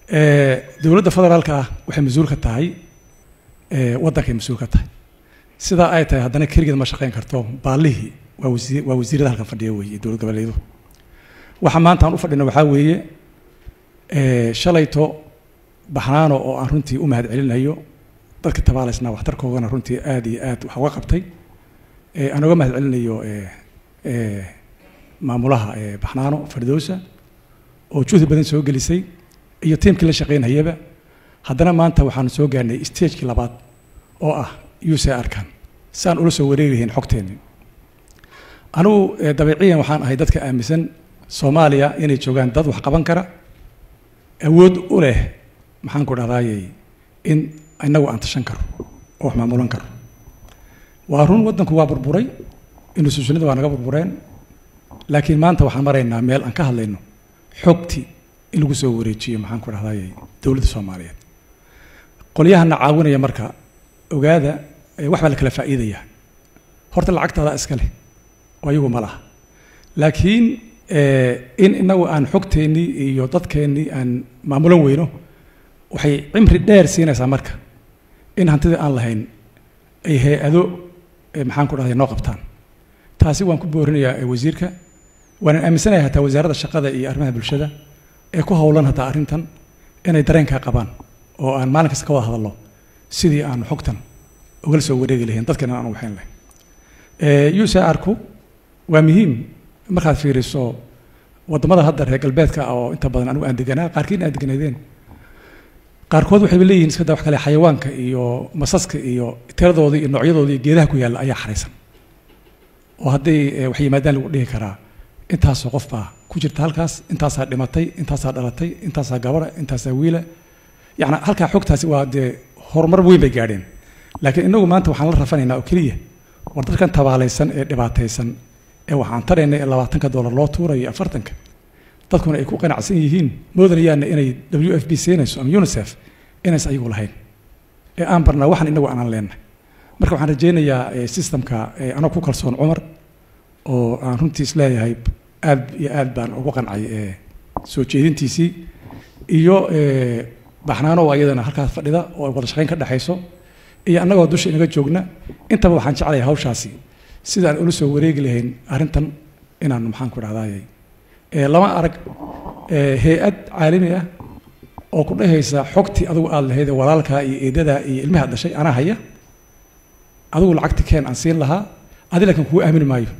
dowladda federaalka ah waxay mas-uul ka tahay waddankay mas-uul ka tahay sidaa ay tahay haddana keligeed ma shaqayn karto baallihii waa wasiir waa wasiirada halkan fadhiya weeye dowlad goboleedu waxa maanta aan u fadhino waxaa weeye shalayto baxnaano oo aan runtii u mahad celinayo dadka tabaalaysnaa waxtarkoodana runtii aad iyo aad wax uga qabtay aan uga mahad celinayo maamulaha baxnaano fardowsa oo juhdi badan soo gelisay iyo tiimkii la shaqaynayaba haddana maanta waxaanu soo gaarnay stagekii labaad oo ah usa arkan si aan ula soo wareegahayn xogteenni anigu dabiiciyan waxaan ahay dadka aaminsan soomaaliya inay joogaan dad wax qaban kara awood u leh maxaan ku dhahdaayey in inagu aan tashan karo oo wax maamulan karo waa run waddanku waa burburay institutionada waa naga burbureen laakiin maanta waxaan maraynaa meel aan ka hadlayno xogti in lagu soo wareejiyo maxaan ku dhahdaayey dowladda soomaaliyeed qolyahana caawinaya marka ogaada wax baa la kala faa'iidaya horta lacagtaada iska leh oo iyagu ma laha laakiin in inagu aan xogteennii iyo dadkeennii aan maamulan weyno waxay cimri dheer siinaysaa marka in hantidii aan lahayn ay hay-ado maxaan ku dhahday noo qabtaan taasi waan ku boorinayaa wasiirka waanan aaminsanahay hataa wasaaradda shaqada iyo arrimaha bulshada ee ku howlan hataa arrintan inay dareenkaa qabaan oo aan maalin kasta ka wada hadalno sidii aan xogtan ugala soo wareegi lahayn dadkana aan waxayn lahayn ucrku waa muhiim markaad fiiriso waddamada hadda reer galbeedka oo inta badan anigu aan deganaa qaarkiin aan deganaydeen qaarkood waxayba leeyihin iska da wax kale xayawaanka iyo masaska iyo tiradooda iyo noocyadooda iyo geedaha ku yaalla ayaa xaraysan oo hadday wax yimaadaan lagu dhihi karaa intaasoo qof baa ku jirta halkaas intaasaa dhimatay intaasaa dhalatay intaasaa gabara intaasaa wiila yacni halkaa xogtaasi waa dee horumar weyn bay gaadheen laakiin inagu maanta waxaan la rafanaynaa oo keliya war dadkan tabaalaysan ee dhibaataysan ee waxaan tarayna ee labaatanka dollar loo tuurayo afartanka dadkuna ay ku qanacsan yihiin moodanayaana inay w f b siinayso ama unicef inays ayagu lahayn ee aan barnaa waxaan inagu aanan leenna marka waxaan rajaynayaa systemka anoo ku kalsoon cumar oo aan runtii isleeyahay aad iyo aad baan ugu qancay soo jeedintiisii iyo baxnaano oo iyadana halkaas fadhida oo wada shaqayn ka dhexayso iyo annagoo dusha inaga joogna intaba waxaan jeclahay hawshaasi sidaan ula soo wareegi lahayn arrintan inaan maxaan ku dhahdaayey lama arag hay-ad caalami ah oo ku dhehaysa xogtii adigu aada lahayd walaalkaa iyo eedadaa iyo ilmaha dhashay anaa haya adigu lacagta keen aan siin lahaa adi laakiin kugu aamini maayo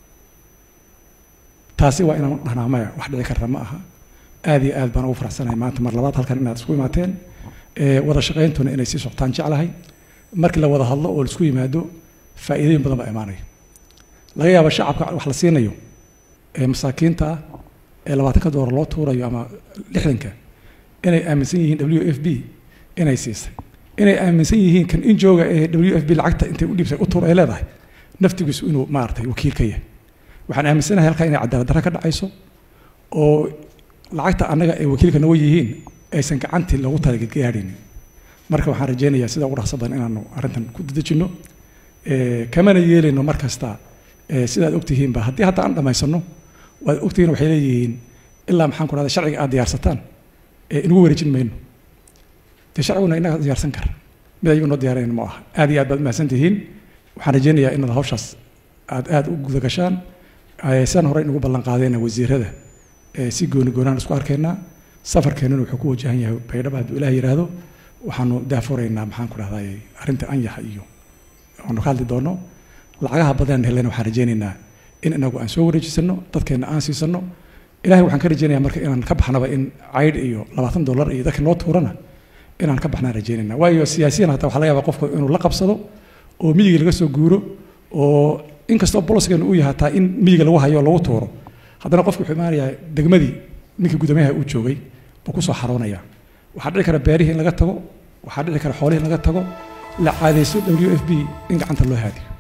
taasi waa inaan dhahnaa maya wax dhici karta ma aha aad iyo aad baan ugu faraxsanahay maanta mar labaad halkan inaad isku imaateen wada shaqayntuna inay sii soctaan jeclahay markii la wada hadlo oo laisku yimaado faa'iidooyin badan baa imaanaya laga yaabo shacabka wax la siinayo ee masaakiinta ah ee labaatanka doolar loo tuurayo ama lixdanka inay aaminsan yihiin w f b inay siisay inay aaminsan yihiin kan injooga ee w f b lacagta intay u dhiibtay u tuur ay leedahay naftigiisu inuu maaragtay wakiil ka yahay waxaan aaminsanahay halkaa inay cadaalad darra ka dhacayso oo lacagta annaga ay wakiilka naga yihiin aysan gacantii loogu talagaadhaynin marka waxaan rajaynayaa sida ugu dhaqso badan inaanu arrintan ku dadejinno kamana yeelayno mar kasta sidaad ogtihiinba haddii hadda aan dhammaysano waad ogtihiin waxay leeyihiin ilaa maxaan ku dhahda sharciga aad diyaarsataan inagu wareejin mayno dee sharciguna inaga diyaarsan kara mid ayagu noo diyaarayn ma aha aad iyo aad baad mahadsan tihiin waxaan rajaynayaa inaad hawshaas aad aad u guda gashaan sidaan hore inugu ballan qaadayna wasiirada si gooni goonaan isku arkaynaa safarkeennuna wuxuu ku wajahan yahay baydhaba hadduu ilaah yidhaahdo waxaanu daafuraynaa maxaan ku dhahday arrinta anyaxa iyo aanu ka hadli doono lacagaha badan helena waxaan rajaynaynaa in inagu aan soo wareejisano dadkeenna aan siisano ilahay waxaan ka rajaynayaa marka inaan ka baxnaba in caydh iyo labaatan dollar iyo dadka noo tuurana inaan ka baxnaan rajaynayna waayo siyaasiyan hataa waxaa laga yaabaa qofku inuu la qabsado oo miyiga laga soo guuro oo inkastoo boloskeenu uu yahay hataa in miyiga lagu hayo lagu tuuro haddana qofku wuxuu imaanayaa degmadii ninkii guddoomiyaha uu joogay buu kusoo xaroonaya waxaa dhici kara beerihii in laga tago waxaa dhici kara xoolihii in laga tago la caadayso w f b in gacanta loo haadiyo